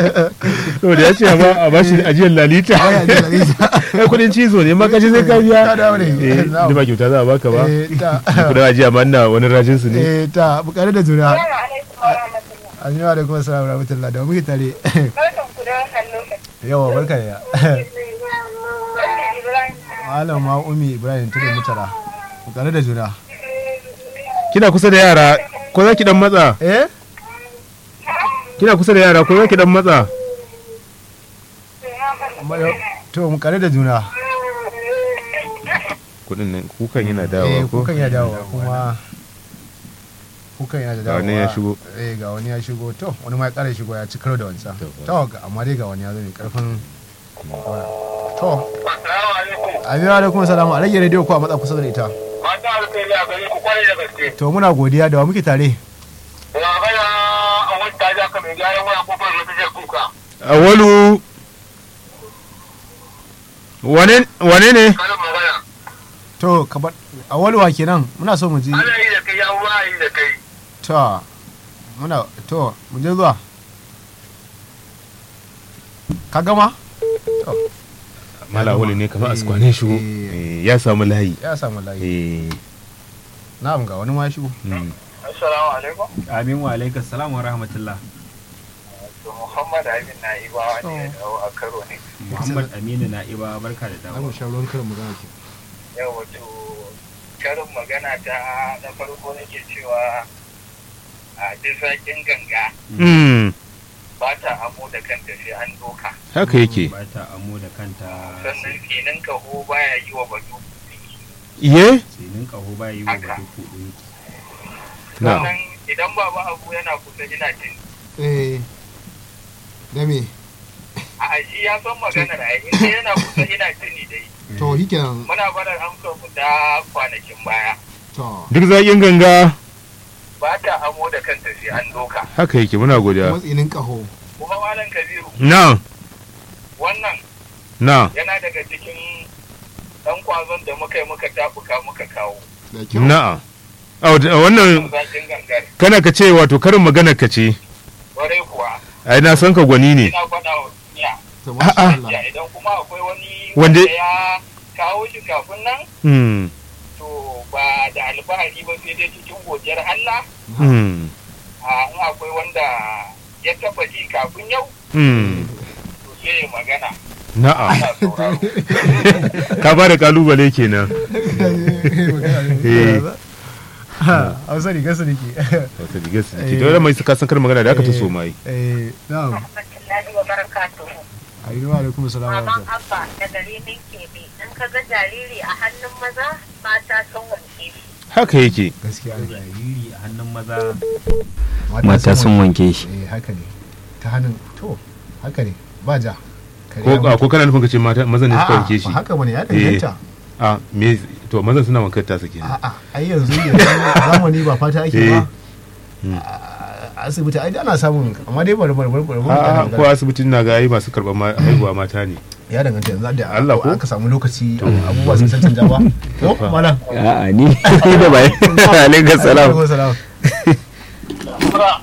to da ya ce ba a bashi ajiyar lalita Baya jin lalita. kai kudin cizo ne ma kaji sai ka biya Ka dawo ne. eh Na'am. da ba kyauta za a baka ba Eh, ta kudin ajiya ma ina wani rajin su ne eh ta bukare da juna Assalamu alaikum wa rahmatullah. an yi wa da kuma salamu rahmatullah da muke tare Barkan ku da wannan lokaci. yawa barka ya Barkan Ibrahim. malam ma umi ibrahim tudu mutara bukare da juna kina kusa da yara ko za ki dan matsa eh kina kusa da yara ko za ki dan matsa Amma yau- to bukare da juna kudin nan kukan yana eh dawowa ko kukan ya dawo kuma kukan yana da Ga dawo wani ya shigo. eh ga wani ya shigo to wani ma ya kara shigo ya ci karo da wancan To, to ga- amma dai ga wani ya zo mai karfin to Assalamu alaikum. amina da kuma salamu a rage rediyo ko a matsa kusa da ita Mata alkhairi a gare ku kwarai da gaske. to muna godiya da wa muke tare Ya gaya a wani ta ja ka mai gyaran waya kofar da take kuka. awalu wane wane ne Karin magana. to ka bar a walwa kenan muna so mu ji Ana yi da kai ya ruwa yi da kai. to muna to mu je zuwa ka gama mala wali ne kamar askwane shigo Eh. Eh, ya samu layi ya samu layi eh na'am ga wani ma ya shigo mm. Assalamu alaikum. Amin wa alaikas salam wa rahmatullah. To Muhammad Amin na yi ba wani ya dawo a karo ne. Muhammad Aminu Na'iba barka da za mu dawo. sha ruwan karin magana ke Yau wato karin magana ta na farko nake cewa a duk zaƙin ganga Mm. ba ta amo da kanta sai an doka. haka yake Ba ta amo da kanta Sannan kenan kaho baya yi wa batu. iye tsinin ƙaho ba yi wa ba duk kuɗi. na Sannan idan baba abu yana kusa ina jin eh da me a shi ya san maganar a inda yana kusa ina tuni dai to shi kenan muna barar amsar mu ta kwanakin baya to duk zaƙin ganga ba ta amo da kanta sai an doka haka yake muna godiya matsinin kaho kuma malam kabiru na wannan na yana daga cikin dan kwazon da muka yi muka tafuka muka kawo da kyau na a wannan zakin gangar kana ka ce wato karin magana ka ce kwarai kuwa ai na san ka gwani ne ina faɗa wa duniya to masha A'a. Allah ya idan kuma akwai wani Wanda- wanda ya kawo shi kafin nan Hmm. to ba da alfahari ba sai dai cikin godiyar Allah Hmm. a in akwai wanda ya taba ji kafin yau Hmm. to sai ya magana Na'am. ana sauraro Ka ba da kalubale kenan. Eh. hausa riga su rike Wata diga su ke. Dole mai suka san karin magana da aka ta so mai. eh na'am Rahmatullahi wa barakatuhu. ayyuwa alaikum salam wa Maman rahmatullah Abba da gari min kebe in ka ga jariri a hannun maza mata sun wanke shi. Haka yake. gaskiya ne Jariri a hannun maza mata sun wanke shi eh haka ne ta hannun to haka ne ba ja Kare Ko ya a mutu. ko kana nufin ka ce mata mazan ne suka A'a, wanke shi. ba haka bane ya danganta A me to mazan suna wankar ta kenan. a'a ai yanzu yanzu zamani ba fata ake ba Eh. a asibiti ai ana samun amma dai bari bari bari bari A bari ko asibitin na ga ai masu karɓar ma- haihuwa mata ne. ya danganta yanzu da Allah ko? aka samu lokaci abubuwa sun san canja ba ko malam a'a ni da bai alaikas salam Alaikum salam